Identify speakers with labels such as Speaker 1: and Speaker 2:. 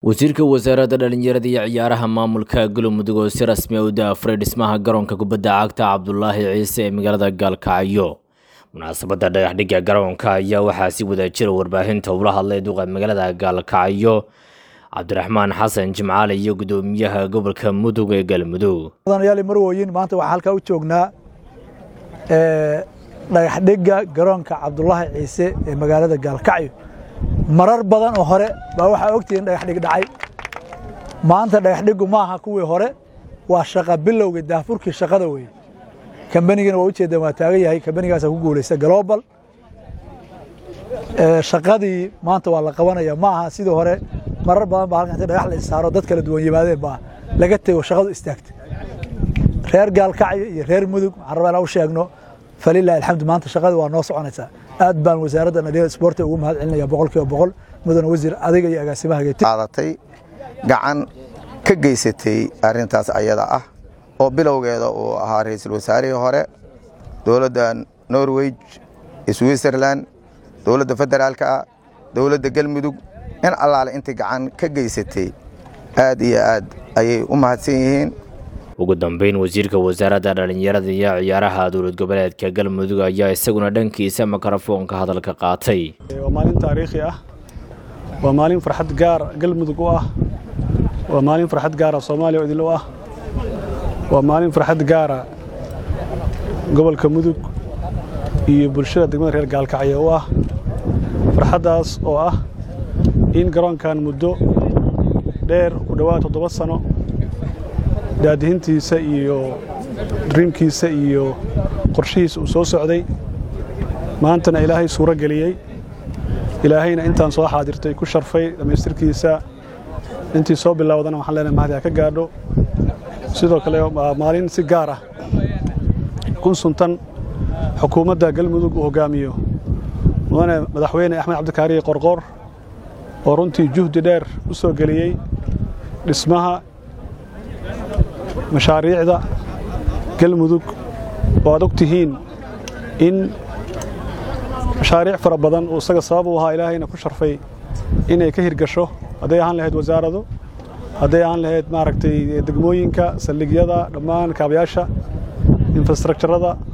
Speaker 1: wasiirka wasaaradda dhallinyarada iyo ciyaaraha maamulka galmudug oo si rasmi a u daafuray dhismaha garoonka kubadda cagta cabdulaahi ciise ee magaalada gaalkacyo munaasabadda dhagaxdhigga garoonka ayaa waxaa si wadajira warbaahinta ula hadlay duqa magaalada gaalkacyo cabdiraxmaan xasan jimcaale iyo gudoomiyaha gobolka mudug ee galmudug
Speaker 2: mudanayaal marwooyin maanta waxaa halkaa u joognaa dhagaxdhigga garoonka cabdulaahi ciise ee magaalada gaalkacyo marar badan oo hore baa waxaa ogtihiin dhagaxdhig dhacay maanta dhagaxdhiggu ma aha kuwii hore waa shaqa bilowga daafurkii shaqada weye kambanigana waa ujeedaan waa taagan yahay kambanigaasaa ku guulaysta global shaqadii maanta waa la qabanaya ma aha sidii hore marar badan baa halkan inta dhagax la isaaro dad kala duwan yimaadeen baa laga tego shaqadu istaagtay reer gaalkacyo iyo reer mudug waxaan rabaa inaan u sheegno falilahi alxamdu maanta shaqada waa noo soconaysaa aad baan wasaaradda dhalinyarada isboortiga ugu mahad celinaya boqol kiiba boqol mudane wasiir adiga iyo agaasimaha
Speaker 3: qaadatay gacan ka geysatay arrintaas ayada ah oo bilowgeeda uu ahaa ra-iisul wasaarihii hore dowladda norway switzerland dowladda federaalka ah dowladda galmudug in allaale intii gacan ka geysatay aad iyo aad ayay u mahadsan yihiin
Speaker 1: ugu dambeyn wasiirka wasaaradda dhallinyarada iyo ciyaaraha dowlad goboleedka galmudug ayaa isaguna dhankiisa mikrofoonka hadalka qaatay
Speaker 4: waa maalin taariikhi ah waa maalin farxad gaar galmudug u ah waa maalin farxad gaara soomaaliya oo idil u ah waa maalin farxad gaara gobolka mudug iyo bulshada degmada reer gaalkacyo u ah farxaddaas oo ah in garoonkan muddo dheer ku dhowaad toddoba sano daadihintiisa iyo driimkiisa iyo qorshihiisa uu soo socday maantana ilaahay suuro geliyey ilaahayna intaan soo xaadirtay ku sharfay dhammaystirkiisa intii soo bilowdana waxaan leenahay mahadi ha ka gaadho sidoo kale waa maalin si gaar ah kun suntan xukuumadda galmudug uu hoggaamiyo mudane madaxweyne axmed cabdikaariye qorqoor oo runtii juhdi dheer u soo geliyey dhismaha mashaariicda galmudug oo aad og tihiin in mashaariic fara badan uu isaga sabab u ahaa ilaahayna ku sharfay inay ka hirgasho hadday ahaan lahayd wasaarado hadday ahaan lahayd maaragtay degmooyinka saldhigyada dhammaan kaabayaasha infrastructurada